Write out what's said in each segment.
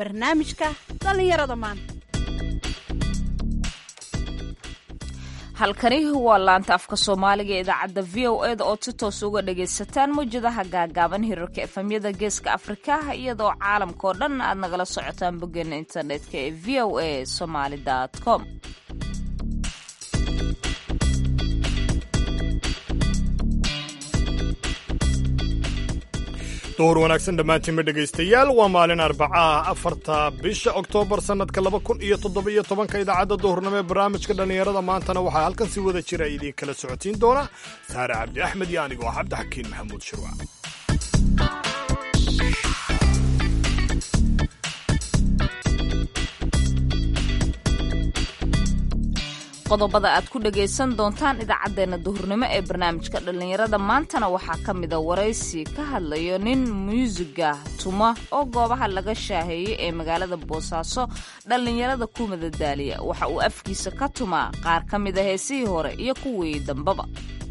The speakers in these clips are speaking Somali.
barnaamijka dhallinyarada maanta halkani waa laanta afka soomaaliga ee idaacadda v o eda oo si toos uga dhagaysataan mawjadaha gaagaaban hirarka efamyada geeska afrika iyadoo caalamkao dhan aad nagala socotaan boggeena internetka ee v o a somaali com duhur wanaagsan dhammaantiinma dhegaystayaal waa maalin arbacaah afarta bisha oktoobar sannadka laba kun iyo toddobiyo tobanka idaacadda duhurnimo ee barnaamijka dhallinyarada maantana waxaa halkan si wada jira idiin kala socotiin doona saare cabdi axmed iyo anigoo ah cabdixakiin maxamuud shirwac qodobada aad ku dhagaysan doontaan idaacaddeenna duhurnimo ee barnaamijka dhallinyarada maantana waxaa ka mida waraysi ka hadlayo nin muusiga tuma oo goobaha laga shaaheeyey ee magaalada boosaaso dhallinyarada ku madadaaliya waxa uu afkiisa ka tumaa qaar ka mida heesihii hore iyo kuwii dambaba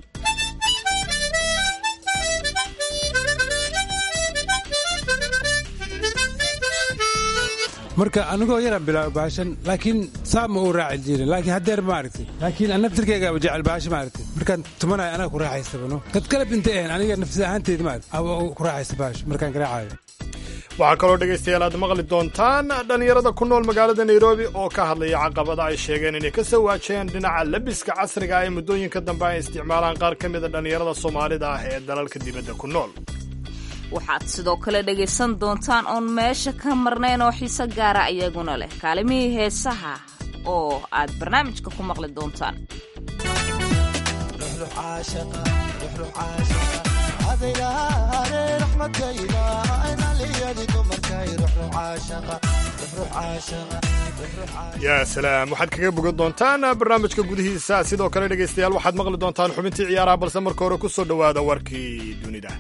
marka anigoo yaraan bilaabo baashan laakiin saa ma uu raaci jirin laakiin haddeer ma aragtay laakiin an naftirkaygaaba jecel baasha ma aragtay markaan tumanayo anaga ku raaxaystabano dad kalab intay ahayn aniga nafsi ahaanteed ma aragtay aba ku raaxaysta baasha markaan garaacayo waxaa kaloo dhegaystayaal aad maqli doontaan dhallinyarada ku nool magaalada nairobi oo ka hadlaya caqabada ay sheegeen inay ka soo waajaheen dhinaca labiska casriga ah ee muddooyinka dambe ay isticmaalaan qaar ka mida dhallinyarada soomaalida ah ee dalalka dibadda ku nool waxaad sidoo kale dhegaysan doontaan oon meesha ka marnayn oo xiise gaara iyaguna leh kaalimihii heesaha oo aad barnaamijka ku maqli doontaan yaa salaam waxaad kaga bogan doontaan barnaamijka gudihiisa sidoo kale dhegaystayaal waxaad maqli doontaan xubintii ciyaaraha balse marka hore ku soo dhowaada warkii dunida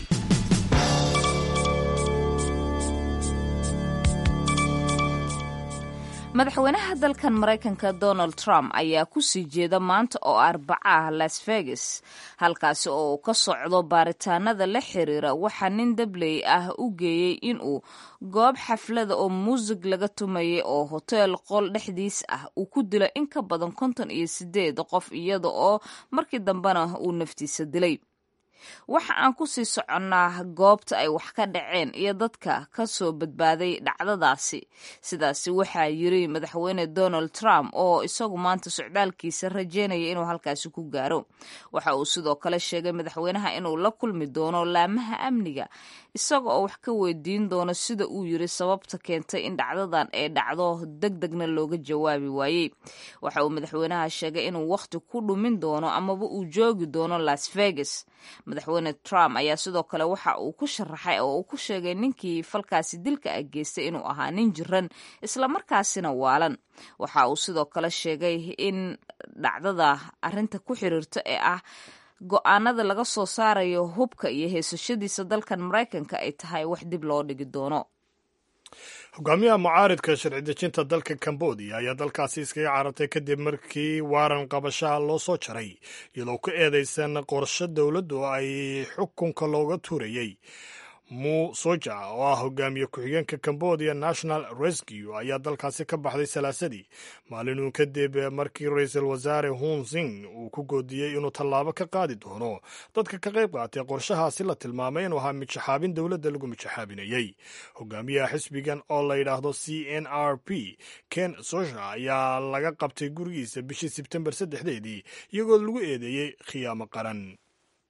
madaxweynaha dalkan maraykanka donald trump ayaa ku sii jeeda maanta oo arbaca ah las vegas halkaasi oo uu ka socdo baaritaanada la xiriira waxaa nin dabley ah u geeyey inuu goob xaflada oo muusig laga tumayay oo hoteel qol dhexdiis ah uu ku dilo in ka badan konton iyo sideed qof iyada oo markii dambena uu naftiisa dilay waxa aan ku sii soconnaa goobta ay wax ka dhaceen iyo dadka ka soo badbaaday dhacdadaasi sidaasi waxaa yiri madaxweyne donald trump oo isagu maanta socdaalkiisa rajeynaya inuu halkaasi ku gaaro waxa uu sidoo kale sheegay madaxweynaha inuu la kulmi doono laamaha amniga isaga oo wax ka weydiin doono sida uu yiri sababta keentay in dhacdadan ay dhacdo deg degna looga jawaabi waayey waxa uu madaxweynaha sheegay inuu wakhti ku dhumin doono amaba uu joogi doono las vegas madaxweyne trump ayaa sidoo kale waxa uu ku sharaxay oo uu ku sheegay ninkii falkaasi dilka ah geystay inuu ahaa nin jiran islamarkaasina waalan waxa uu sidoo kale sheegay in dhacdada arinta ku xiriirta ee ah go-aanada laga soo saarayo hubka iyo heesashadiisa dalkan maraykanka ay tahay wax dib loo dhigi doono hogaamiyaha mucaaridka sharci dejinta dalka cambodia ayaa dalkaasi iskaga carartay kadib markii waaran qabashaha loo soo jaray iyadoo ku eedaysan qorshe dowladdu ay xukunka looga tuurayey mu soja oo ah hogaamiye ku-xigeenka cambodia national rescue ayaa dalkaasi ka baxday salaasadii maalinuu kadib markii ra-iisul wasaare hun sing uu ku goodiyey inuu tallaabo ka qaadi doono dadka ka qayb qaatay qorshahaasi la tilmaamay inuu ahaa mijaxaabin dowladda lagu mijaxaabinayey hogaamiyaha xisbigan oo la yidhaahdo c n r p ken soja ayaa laga qabtay gurigiisa bishii sebtembar saddexdeedii iyagoo lagu eedeeyey khiyaamo qaran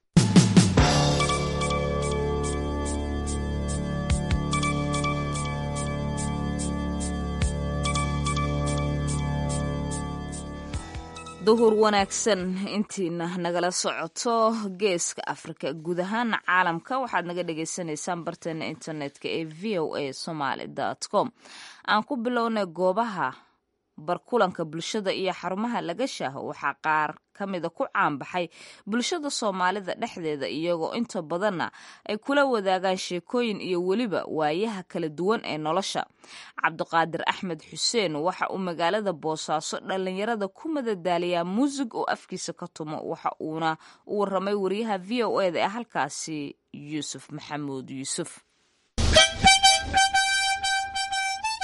duhur wanaagsan intiina nagala socoto geeska afrika guud ahaana caalamka waxaad naga dhagaysanaysaan barteena internetka ee v o a somaly com aan ku bilownay goobaha barkulanka bulshada iyo xarumaha laga shaaho waxaa qaar ka mida ku caanbaxay bulshada soomaalida dhexdeeda iyagoo inta badanna ay kula wadaagaan sheekooyin iyo weliba waayaha kala duwan ee nolosha cabdiqaadir axmed xuseen waxa uu magaalada boosaaso dhallinyarada ku madadaaliyaa muusig oo afkiisa ka tumo waxa uuna u waramay wariyaha v o eda ee halkaasi yuusuf maxamuud yuusuf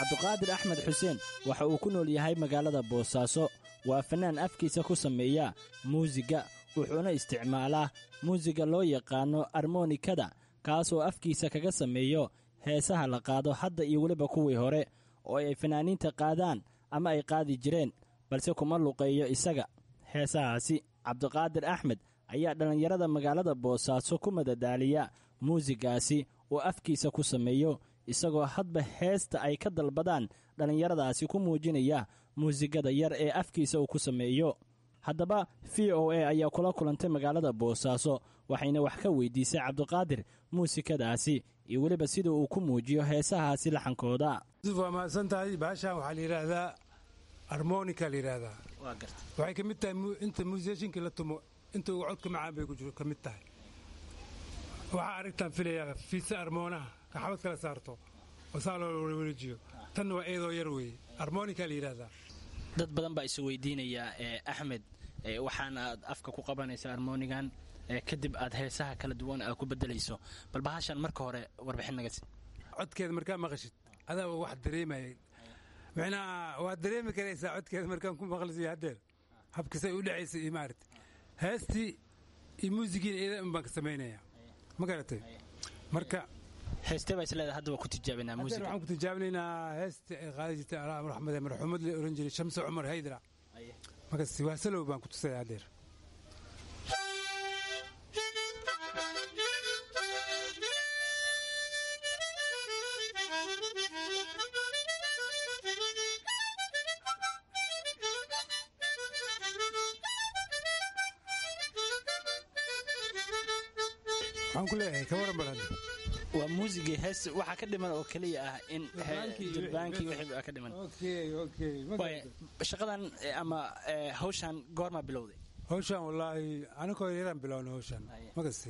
cabduqaadir axmed xuseen waxa uu ku nool yahay magaalada boosaaso waa fannaan afkiisa ku sameeya muusiga wuxuuna isticmaalaa muusiga loo yaqaanno armonikada kaasoo afkiisa kaga sameeyo heesaha la qaado hadda iyo weliba kuwii hore oo ay fanaaniinta qaadaan ama ay qaadi jireen balse kuma luqeeyo isaga heesahaasi cabdiqaadir axmed ayaa dhallinyarada magaalada boosaaso ku madadaaliya muusigaasi oo afkiisa ku sameeyo isagoo hadba heesta ay ka dalbadaan dhallinyaradaasi ku muujinaya muusigada yar ee afkiisa uu ku sameeyo haddaba v o a ayaa kula kulantay magaalada boosaaso waxayna wax ka weydiisay cabdiqaadir muusikadaasi iyo weliba sida uu ku muujiyo heesahaasi laxankooda waa mahadsan tahay baashaan waxaa la yidhaahdaa armonika la yidhaahdaa waxay ka mid tahay inta muusiyashinkii la tumo inta ugu codka macaan bay ka mid tahay waxaa aragtaan filayaa fiisa armoonaha kaxabad kala saarto oo saa loo wareejiyo tanna waa eedoo yar weeye armonika la yidhaahdaa dad badan baa isu weydiinayaa axmed waxaana aad afka ku qabanaysa armonigan kadib aad heesaha kala duwan aad ku bedelayso bal bahashan marka hore warbixin naga sii codkeeda markaa maqashid adaaba wax dareemayay micnaha waad dareemi karaysaa codkeeda markaan ku maqlisiyo haddeer habkisay u dhacaysa iyo maarata heestii iyo muusigiina iyada un baan ka samaynaya ma garatay marka heestee baa isleedahay hadda waa ku tijaabinaa haddeer muusiga waxaan ku tijaabinaynaa heestii ay qaadi jirtay allah raxmade marxuumad la oran jiray shamse cumar haydra marka siwaasalow baan ku tusaya haddeer waxaan ku leeyahay ka waran badan waa muusigii hees waxaa ka dhiman oo keliya ah in durbaankii wixii baa ka dhiman okay okay Waay, shaqadan eh, ama eh, hawshan goormaa bilowday hawshaan wallaahi anakoo yaraan bilowna hawshaan ma gasti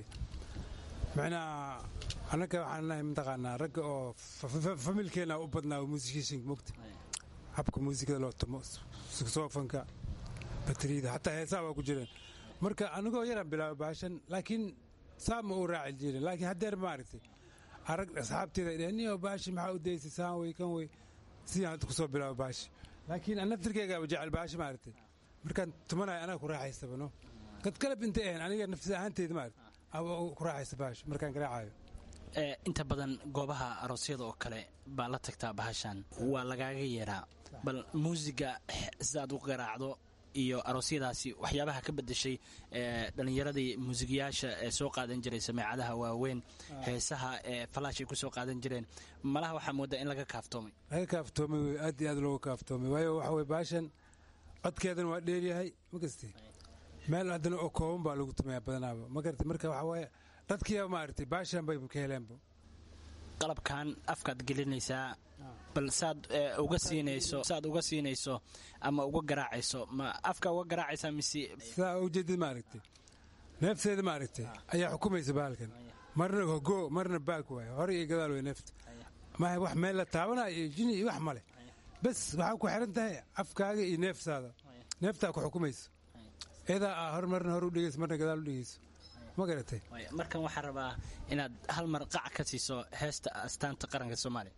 macnaa annaka waxaan nahay mataqaanaa ragga oo familkeena u badnaa oo muusikishin mogta habka muusikada loo tumo soofanka bateriyada xataa heesaha waa ku jireen marka anagoo yaraan bilaaba baashan laakiin saa ma u raaci jirin laakiin haddeer ma aragtay arag asxaabteeda dheh niyo baashi maxaa u daysay saan wey kan wey sidaan hadda kusoo bilaaba baashi laakiin an naftirkeygaaba jecel baashi ma aragtay markaan tumanayo anaga ku raaxaysabano dad kale intay ahayn aniga nafsi ahaanteyda ma aragtay aba ku raaxaysa baashi markaan garaacayo Eh, inta badan goobaha aroosyada oo kale baa la tagtaa bahashan waa lagaaga yeeraa bal muusiga eh, sidaad u garaacdo iyo aroosyadaasi waxyaabaha ka bedeshay eh, dhallinyaradii muusigayaasha ee soo qaadan jiray sameecadaha waaweyn heesaha ee falaashay ku soo qaadan jireen malaha waxaa moodaa in laga kaaftoomay laga kaaftoomay wey aad iyo aad looga kaaftoomay waayo waxa weye baashan codkeedana waa dheeryahay ma gasti meel haddana oo kooban baa lagu tumayaa badanaaba ma garata marka waxa waaye dadkiiba maaragtay baashan bay ka heleenba qalabkan afkaad gelinaysaa bal saad eh, uga siinayso saad uga siinayso ama uga garaacayso ma afka uga garaacaysaa mise sidaa ujeedid maaragtay neefteeda maaragtay ayaa xukumaysa bahalkan marna hogo marna baag waay hore iyo gadaal way neefta maaha wax meel la taabanayo iyo jini iyo wax male bes waxaa ku xiran tahay afkaaga iyo neeftaada neeftaa ku xukumaysa iyadaa aa hor marna hor u dhegeyso marna gadaal u dhegeyso ma garatay Waay, markan waxaan rabaa inaad hal mar qac ka siiso heesta astaanta qaranka soomaaliya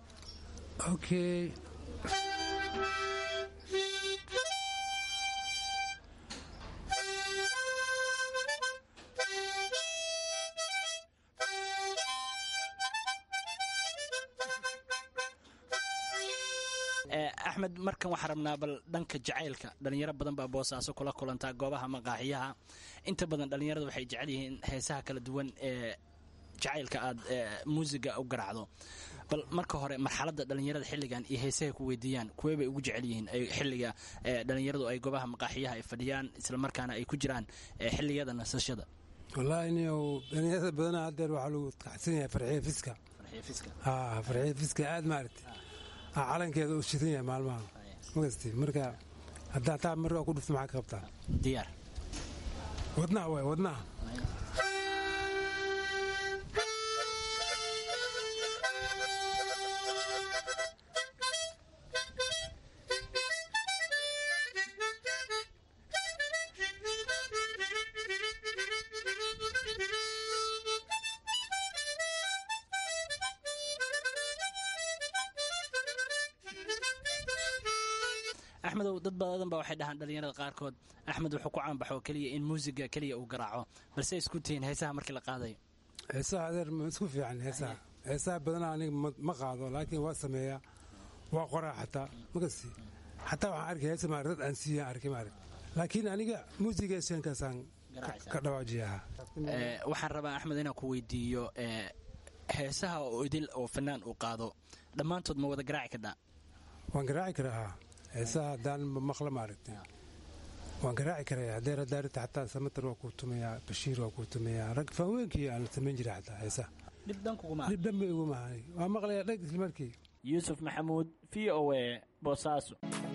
okay Eh, axmed markan waxaan rabnaa bal dhanka jacaylka dhalinyaro badan baa boosaaso kula kulantaa goobaha maqaaxiyaha inta badan dhalinyarada waxay jecel yihiin heesaha kala duwan ee jacaylka aad eh, muusiga u garaacdo bal marka hore marxaladda dhalinyarada xilligan iyo heesaha ku weydiiyaan kuwee bay ugu jecel yihiin ay xilliga eh, dhalinyaradu ay goobaha maqaaxiyaha ay fadhiyaan islamarkaana ay ku jiraan eh, xilliyada nasashada wallaahi niyow dhalinyarada badanaa haddeer waxaa lagu kacsan yahay farxiya fiska haa farxiya fiska aad maaragtay aa calankeeda u shidan yahay maalmaha magasti marka haddaa taa markaa ku dhufto maxaa ka qabtaa diyaar wadnaha waay wadnaha axmedow dad badan ba waxay dhahaan dhalinyarada qaarkood axmed wuxuu ku caanbaxo keliya in muusiga keliya uu garaaco balse isku tihiin heesaha markii la qaadayo heesaha adeer ma isku fiican heesaha heesaha badanaa aniga ma qaado laakiin waa sameeyaa waa qoraa xataa makasi xataa waxaan arkay heesa maarag dad aan siiyaan arkay maarag laakiin aniga muusiga shankaasaan ka dhawaajiyaha waxaan rabaa axmed inaan ku weydiiyo heesaha oo idil oo fanaan uu qaado dhammaantood ma wada garaaci kadhaa waan garaaci karaa heesaha haddaan maqla maaragtay waan garaaci karaya hadeer hadaarita xataa samatar waa kuu tumayaa bashiir waa kuu tumayaa rag faaweenkii aan samayn jiray xataa heesaha dhib dhankuguma dhib dhanba igu mahay waa maqlaya dheg isla markii yuusuf maxamuud v o a boosaaso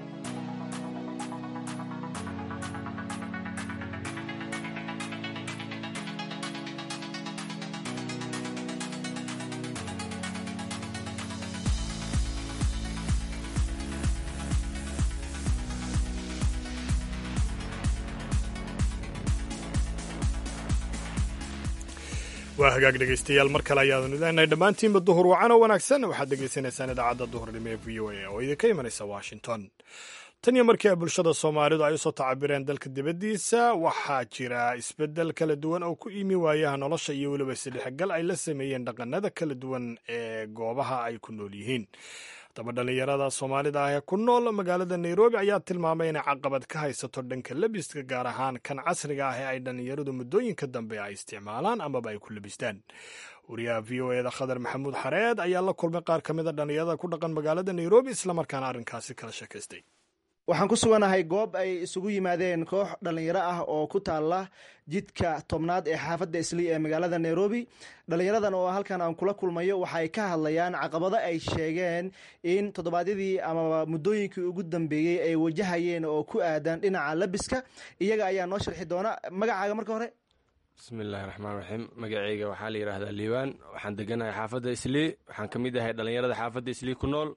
waa hagaag dhegaystayaal mar kale ayaadanu leenahay dhammaantiinba duhur wacan oo wanaagsan waxaad dhegaysanaysaan idaacadda duhurnimo ee v o a oo idinka imanaysa washington tan iyo markii ay bulshada soomaalidu ay usoo tacabireen dalka dibaddiisa waxaa jira isbeddel kala duwan oo ku imi waayaha nolosha iyo weliba isdhexgal ay la sameeyeen dhaqanada kala duwan ee goobaha ay ku nool yihiin haddaba dhallinyarada soomaalida ah ee ku nool magaalada nairobi ayaa tilmaamay inay caqabad ka haysato dhanka lebiska gaar ahaan kan casriga ah ee ay dhallinyaradu muddooyinka dambe ay isticmaalaan amaba ay ku lebistaan wariyaha v o eda khadar maxamuud xareed ayaa la kulmay qaar ka mida dhallinyarada ku dhaqan magaalada nairobi islamarkaana arrinkaasi kala sheekaystay waxaan ku suganahay goob ay isugu yimaadeen koox dhallinyaro ah oo ku taala jidka tobnaad ee xaafadda islii ee magaalada nairobi dhallinyaradan oo halkan aan kula kulmayo waxay ka hadlayaan caqabado ay sheegeen in toddobaadyadii amaba muddooyinkii ugu dambeeyey ay wajahayeen oo ku aadan dhinaca labiska iyaga ayaa noo sharxi doona magacaaga marka hore bismillahi raxmaan raxiim magaceyga waxaa la yidhaahdaa liibaan waxaan deganahay xaafadda islii waxaan ka mid ahay dhallinyarada xaafadda islii ku nool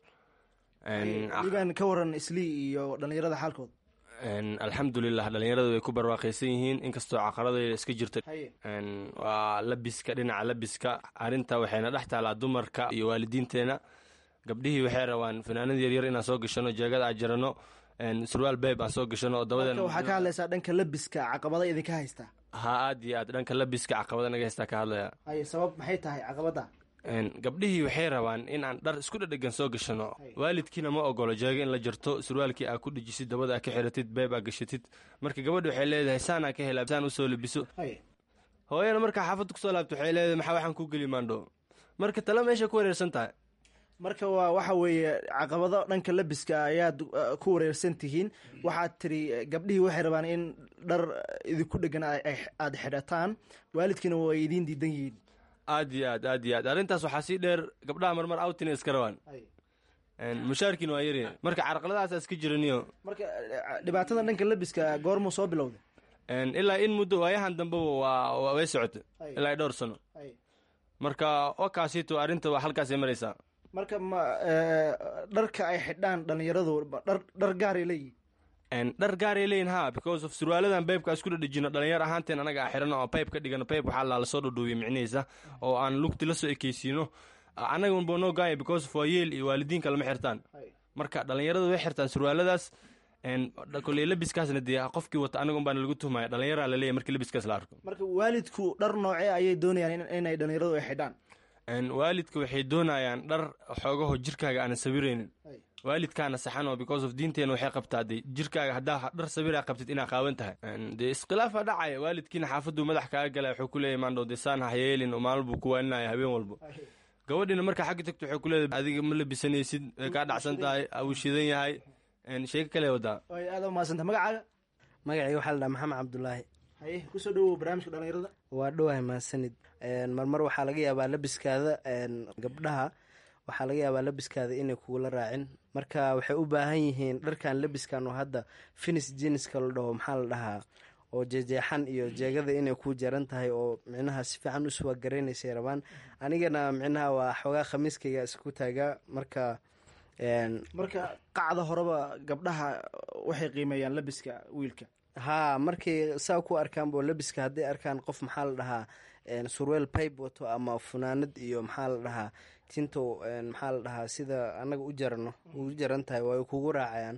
liibaan ka waran islii iyo dhallinyarada xaalkood alxamdulilah dhallinyaradu way ku barwaaqaysan yihiin inkastoo caqaradayda iska jirta haye waa labiska dhinaca labiska arrinta waxayna dhex taalaa dumarka iyo waalidiinteena gabdhihii waxay rabaan fanaanad yaryar inaan soo gashano jeegada aan jarano surwaal beeb aan soo gashano oo marka dabadeena waxaa ka hadlaysaa dhanka labiska caqabada idinka haystaa ha aad iyo aad dhanka labiska caqabada naga haystaa ka hadlaya haye sabab maxay tahay caqabada gabdhihii waxay rabaan in aan dhar isku dhadhegan soo gashano waalidkiina ma ogolo jeego in la jarto surwaalkii aa ku dhejisid dabada aa ka xiratid beeb aa gashatid marka gabadha waxay leedahay saanaa ka helaa saan usoo labiso haye hooyana markaa xaafadda kusoo laabto waxay leedahay maxaa waxaan ku geli maandho marka tala meesha ku wareersan tahay marka waa waxa weeye caqabado dhanka labiska ayaad uh, ku wareersan tihiin waxaad tiri eh, gabdhihii waxay rabaan in dhar idinku dhegan ay- ay- aad xidhataan waalidkiina way idiin diidan yihiin aad iyo aad aad iyo aad arrintaas waxaa sii dheer gabdhaha marmar outina iska rabaan mushaarkiina waa yari marka carqaladahaasaa iska jiraniyo marka eh, dhibaatada dhanka labiska goormuu soo bilowday ilaa in muddo waayahan dambeba waa waa- way socota Ay. ilaa iyo dhowr sano Ay. marka wakaasito arrinta waa halkaasay maraysaa marka ma eh, dharka ay xidhaan dhallinyaradu ma dhar dhar gaaray leeyihin En, dhar gaaray leeyihin ha because of surwaaladan beybka isku dhadhejino dhalinyar ahaanteen anaga a xirano oo payb ka dhigano payb waxaa la lasoo dhudhuubiya micnihiisa oo aan lugti la soo ekeysiino anaga unba noo gaaya because of waa yeel iyo waalidiinka lama xirtaan Ay. marka dhalinyaradu way xirtaan surwaaladaas en, koley labiskaasna dee qofkii wata anaga unbaana lagu tuhmaya dhalinyaraa laleeyahy markii labiskaas la arko marka waalidku dhar noocee ayay doonayaan in- inay dhallinyaradu ay xidhaan En, waalidka waxay doonayaan dhar xoogaho jirkaaga aanan sawiraynin Ay. waalidkaana saxan oo because of diinteena waxay qabtaa de jirkaaga haddaa dhar sawiraa qabtid inaa qaawan tahay En, dee iskhilaafa dhacaya waalidkiina xaafaduu madax kaaga galaya wuxuu ku leeyahy maandho de saan ha yeelin oo maalin buu ku waaninaya habeen walbo gabadhiina markaa xagga tagto waxay ku leedahay adiga ma labisanaysid way kaa dhacsan tahay wuu shidan yahay En, sheeko kale wadaa ay aada umahadsanta magacaaga magacii waxaa la dhaha maxamed cabdulaahi haye kusoo dhawow barnaamijka dhallinyarada waa dhowahay mahadsanid marmar waxaa laga yaabaa labiskaada een, gabdhaha waxaa laga yaabaa labiskaada inay kugula raacin marka waxay u baahan yihiin dharkan labiskan oo hadda finis jiniska la dhaho maxaa la dhahaa oo jejeexan iyo jeegada inay ku jaran tahay oo micnaha si fiican usuwa gareynaysay rabaan anigana micnaha waa xoogaa khamiiskayga isku taagaa marka een, marka qacda horeba gabdhaha waxay qiimeeyaan labiska wiilka haa markay saa ku arkaanbo labiska hadday arkaan qof maxaa la dhahaa een, surweel pipe wato ama funaanad iyo maxaa la dhahaa tinto een, maxaa la dhahaa sida annaga u jarano u jaran tahay way kugu raacayaan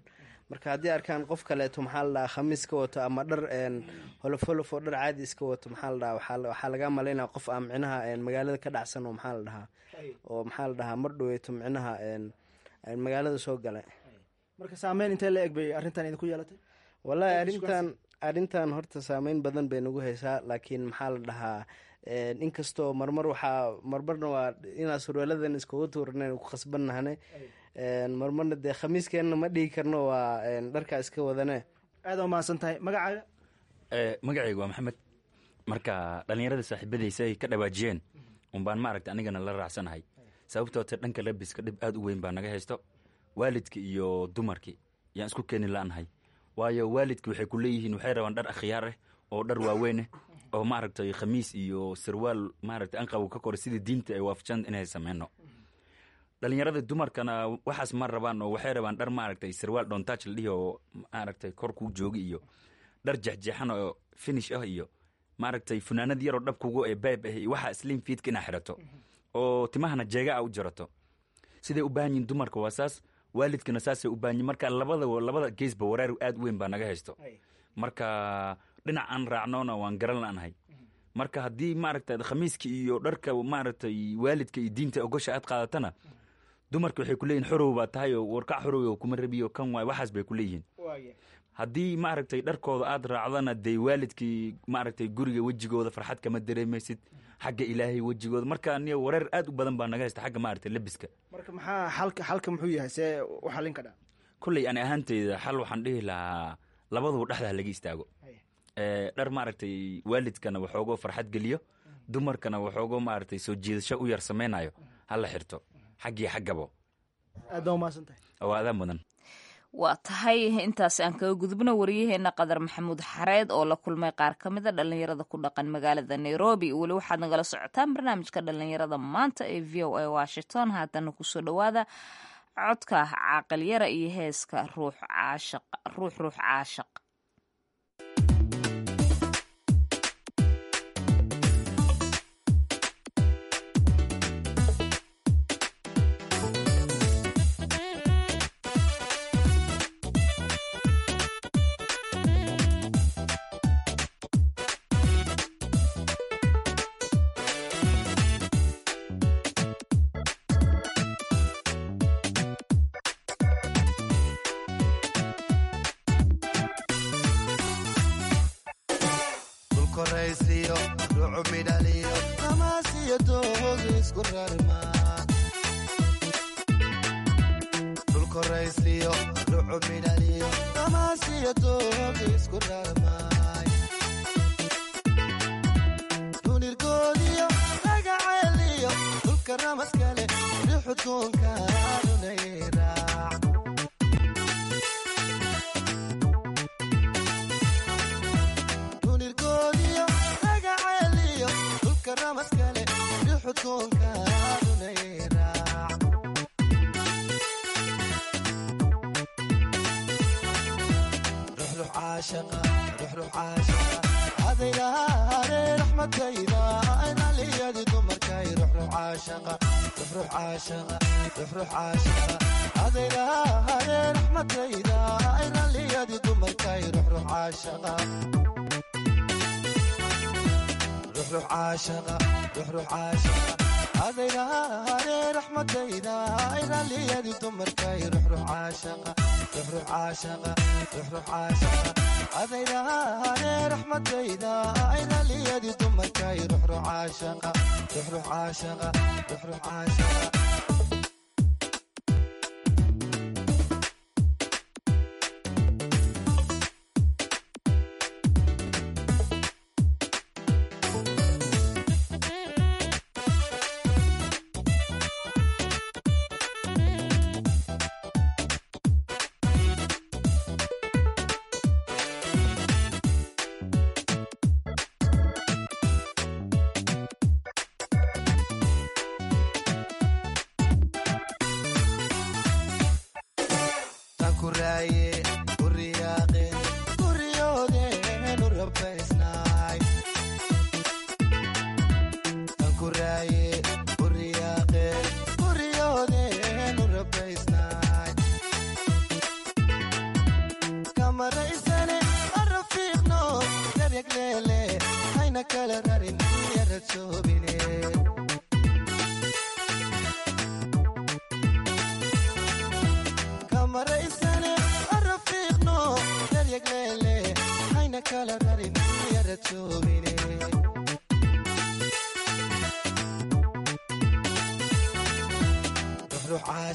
marka haddii arkaan qof kaleeto maxaa la dhahaa khamiis ka wato ama dhar holof holof oo dhar caadi iska wato maxaa la dhahaa waxaa laga malaynaya qof aan micnaha magaalada ka dhacsan oo maxaa la dhahaa oo maxaa la dhahaa mar dhaweeto micnaha magaalada soo galay marka saameyn intee la eg bay arrintan idinku yeelatay wallaahi arrintan arrintan horta saameyn badan bay nagu haysaa laakiin maxaa la dhahaa inkastoo marmar waxaa marmarna waa inaa surwaaladan iskugu tuuranayn ku khasbannahane marmarna dee khamiiskeenna ma dhigi karno waa dharkaa iska wadane aada umahadsan tahay magacaaga magacayga waa maxamed marka dhallinyarada saaxiibadaysa ay ka dhawaajiyeen unbaan maaragta anigana la raacsanahay sababtoota dhanka labiska dhib aad u weyn baa naga haysto waalidka iyo dumarkii yaan isku keeni la-nahay waayo waalidka waxay ku leeyihiin waxay rabaan dhar akhyaar ah oo dhar waaweyneh oo maaragtay khamiis iyo sarwaal maaragtay anqabu ka kora sidii diinta ay waafajaan inay sameyno dhalinyarada dumarkana waxaas ma rabaan oo waxay rabaan dhar maaragtay sarwaal dhontaaj la dhihi oo maaragtay kor kuu joogi iyo dhar jexjeexan oo finish ah iyo maaragtay funaanad yaroo dhabkugu ee bayb ah iyo waxaa slim fiidka inaa xidhato oo timahana jeega a u jarato siday u baahan yihin dumarka waa saas waalidkana saasay u baahan yihin marka labada labada geesba wareer aad u weyn baa naga haysto marka dhinac aan raacnoona waan garan la-nahay marka haddii maaragta khamiiska iyo dharka maaragtay waalidka iyo diinta ogosha aad qaadatana dumarka waxay ku leeyihin xorow baa tahay oo warkac xorow kuma rabiyo kan waay waxaas bay ku leeyihiin haddii maaragtay dharkooda aad raacdana dee waalidkii maaragtay guriga wejigooda farxad kama dareemaysid xagga ilaahay wejigooda marka niyo wareer aad u badan baa naga haysta xagga maaragtay labiska marka maxaa xalka xalka muxuu yahay see u xalin kadhaa kolley ani ahaanteyda xal waxaan dhihi lahaa labaduba dhexda laga istaago dhar maaragtay waalidkana waxoogo farxad geliyo dumarkana waxoogo maaragtay soo jiidasho u yar samaynayo hala xirto xaggii xaggabo aad baa umahadsantahay waa adaa mudan waa tahay intaas aan kaga gudubno waryaheena qadar maxamuud xareed oo la kulmay qaar ka mida dhallinyarada ku dhaqan magaalada nairobi weli waxaad nagala socotaan barnaamijka dhallinyarada maanta ee v o a washington haatana kusoo dhowaada codka caaqalyara iyo heeska ruux caashaq ruux ruux caashaq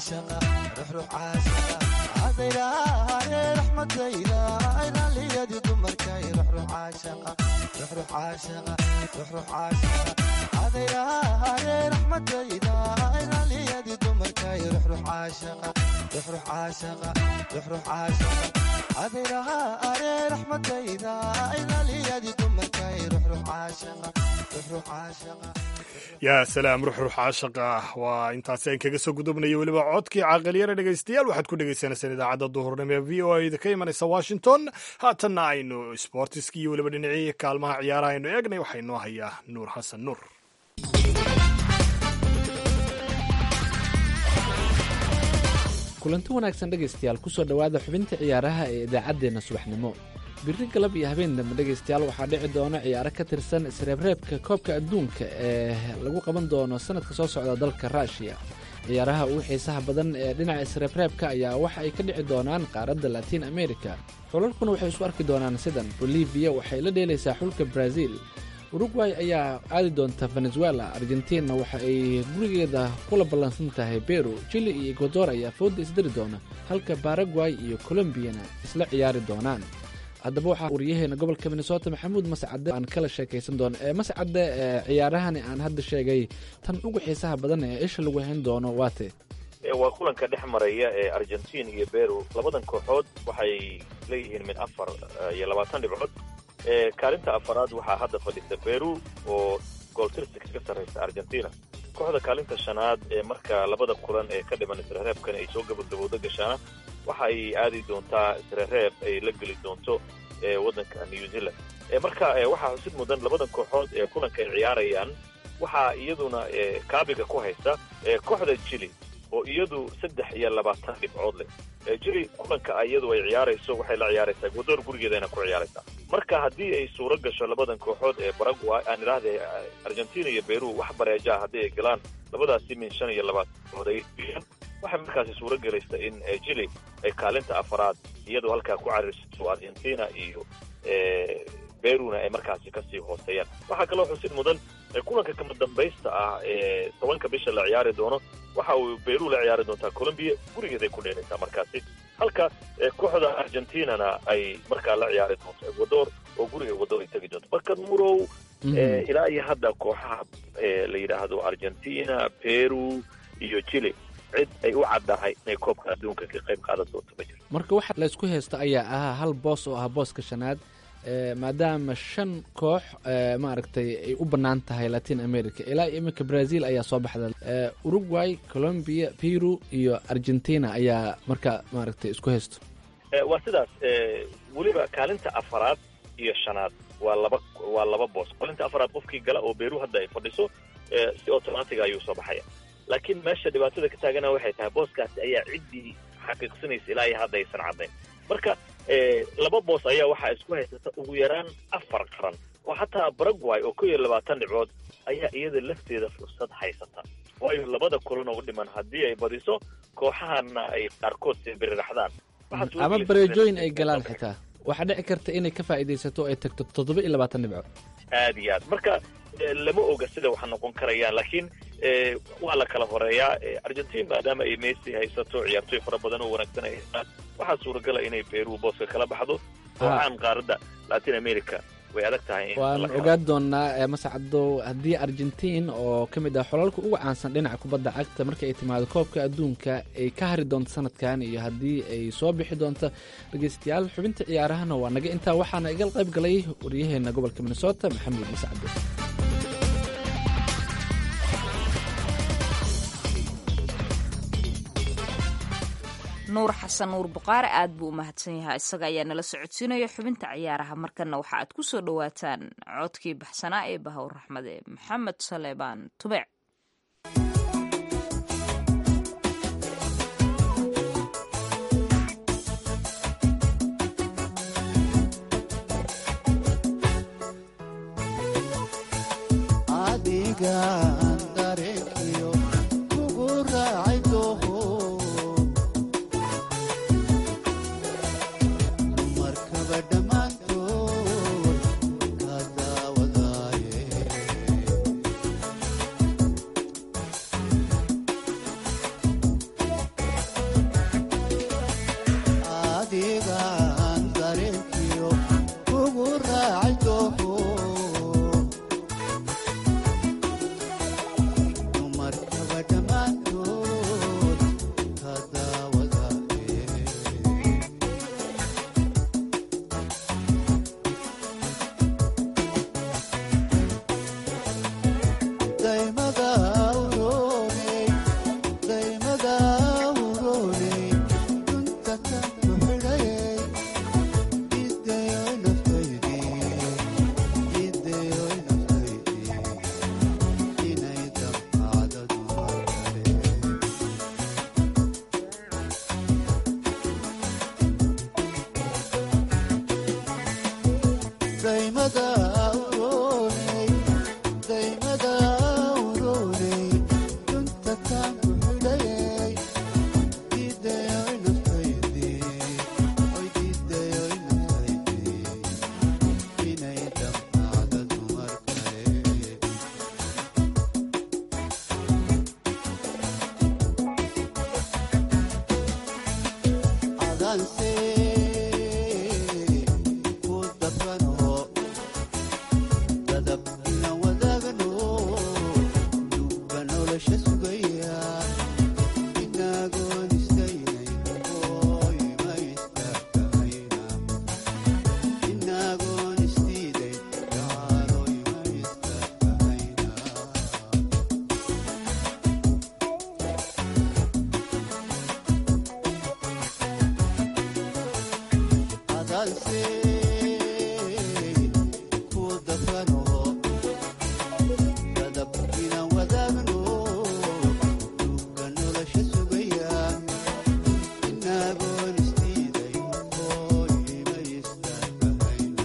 caashaqa ruxruux caashaqa adayraare raxmadayda aynaliyadi dumarkay ruxruux caashaqa ruxruux caashaqa ruxruux caashaqa adayraare raxmadayda aynaliyadi dumarkay ruxruux caashaqa ruxruux caashaqa ruxruux caashaqa adayraare raxmadayda aynaliyadi dumarkay ruxruux caashaqa ruxruux caashaqa yaa salaam ruxruux caashaqa waa intaasi aan kaga soo gudubnaya weliba codkii caaqiliyana dhegaystayaal waxaad ku dhegaysaneysaan idaacadda duhurnimo ee v o a ka imanaysa washington haatanna aynu sboortiski iyo weliba dhinacii kaalmaha ciyaaraha aynu eegnay waxaa inoo hayaa nuur xasan nuur kulanti wanaagsan dhegaystayaal kusoo dhowaada xubinta ciyaaraha ee idaacaddeenna subaxnimo biri galab iyo habeen dambe dhegaystayaal waxaa dhici doona ciyaaro ka tirsan isreebreebka koobka adduunka ee lagu qaban doono sanadka soo socda dalka ruushiya ciyaaraha ugu xiisaha badan ee dhinaca isreebreebka ayaa waxa ay ka dhici doonaan qaaradda latiin america xulalkuna waxay isu arki doonaan sidan bolivia waxay la dheelaysaa xulka brazil urugway ayaa aadi doonta venezuela argentina waxa ay gurigeeda kula ballansan tahay beru jili iyo ekwador ayaa fooda isdari doona halka baragway iyo colombiyana isla ciyaari doonaan haddaba waxaa waryaheena gobolka minnesota maxamuud mascade aan kala sheekaysan doono ee mascade ee ciyaarahani aan hadda sheegay tan ugu xiisaha badan ee isha lagu hayn doono waate waa kulanka dhex maraya ee argentin iyo beru labadan kooxood waxay leeyihiin mid afar iyo labaatan dhibcood kaalinta afaraad waxaa hadda fadhisa beru oo gooltirsi kaga sarraysa argentina kooxda kaalinta shanaad ee marka labada kulan ee ka dhiman isreereebkan ay soo gabagabowda gashaana waxa ay aadi doontaa isreereeb ay la geli doonto waddanka new zealand marka waxaa xusid mudan labadan kooxood ee kulanka ay ciyaarayaan waxaa iyaduna kaabiga ku haysta kooxda jili oo iyadu saddex iyo labaatan dhibcood leh jili kulanka iyadu ay ciyaarayso waxay la ciyaaraysaa ekwador gurigeedana ku ciyaaraysaa marka haddii ay suuro gasho labadan kooxood ee baragway aan idhaahda argentina iyo beru wax bareejaha haddii ay galaan labadaasi min shan iyo labaatan dhibcood ay biyaan waxay markaasi suuro gelaysa in jili ay kaalinta afaraad iyadoo halkaa ku cariirsato argentina iyo beruna ay markaasi kasii hooseeyaan waxaa kaloo xusid mudan kulanka kama dambaysta ah ee tobanka bisha la ciyaari doono waxa uu beru la ciyaari doontaa colombia gurigeeday ku dheelaysaa markaasi halka kooxda argentinana ay markaa la ciyaari doonto ekwador oo guriga ekwador ay tegi doonto marka murow ilaa iyo hadda kooxaha la yidhaahdo argentina peru iyo chile cid ay u caddahay inay koobka adduunka ka qayb qaadan doonto ma jiro marka waxa laysku haysta ayaa ahaa hal boos oo ah booska shanaad maadaama shan koox maaragtay ay u bannaan tahay latin america ilaa iminka brazil ayaa soo baxda uruguay colombia peru iyo argentina ayaa marka maaragtay isku haysto waa sidaas weliba kaalinta afaraad iyo shanaad waa laba waa laba boos kaalinta afaraad qofkii gala oo beru hadda ay fadhiso si automatiga ayuu soo baxaya laakiin meesha dhibaatada ka taagana waxay tahay booskaasi ayaa ciddii xaqiiqsanaysa ilaa iyo hadda aysan caddayn marka laba boos ayaa waxaa isku haysata ugu yaraan afar qaran oo xataa baragway oo kow iyo labaatan dhibcood ayaa iyada lafteeda fursad haysata waayo labada kulan oo u dhiman haddii ay badiso kooxahana ay qaarkood sibiriraxdaan ama bareejooyin ay galaan xitaa waxaa dhici karta inay ka faa'iidaysato ay tagto toddoba iyo labaatan dhibcood aad iyo aad marka lama oga sida waxa noqon karayaan laakiin waa la kala horeeyaa argentin maadaama ay messi haysato ciyaartooy fara badan oo wanaagsan ay haystaan waxaa suuragala inay beru booska kala baxdo kooxaan qaaradda latin america way adag tahay waan ogaan doonaa mascado haddii argentiin oo ka mid ah xolalka ugu caansan dhinaca kubadda cagta marka ay timaado koobka adduunka ay ka hari doonto sanadkan iyo haddii ay soo bixi doonto dhegeystayaal xubinta ciyaarahana waa naga intaa waxaana igal qayb galay waryaheena gobolka minnesota maxamuud mascado nuur xasan nuur buqaare aad buu u mahadsan yahay isaga ayaa nala socodsiinaya xubinta ciyaaraha markana waxa aad ku soo dhowaataan codkii baxsanaa ee bahowr raxmade maxamed saleebaan tubeec daanse ku dafano dadab inaan wadaagno duuga nolosha sugaya inagoon isdiiday hooyima istaagahayna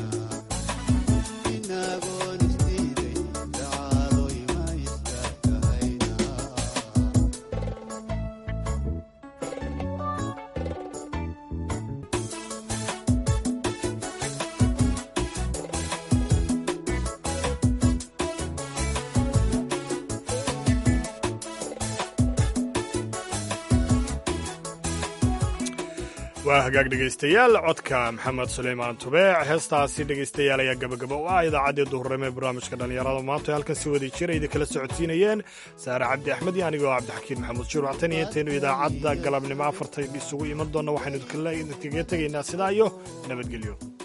inagoon isdiiday dacaaloyma istaagahayna waa hagaag dhegaystayaal codka maxamed suleymaan tubeec heestaasi dhegaystayaal ayaa gabagaba u ah idaacaddii duhurnimo ee barnaamijka dhallinyarada maanta oo halkan si wada jira idin kala socodsiinayeen saare cabdi axmed iyo anigoo cabdixakiin maxamuud shuruuc tan iyo intaynu idaacadda galabnimo afarta isugu iman doonna waxaynu idinkaga tegaynaa sidaa iyo nabadgelyo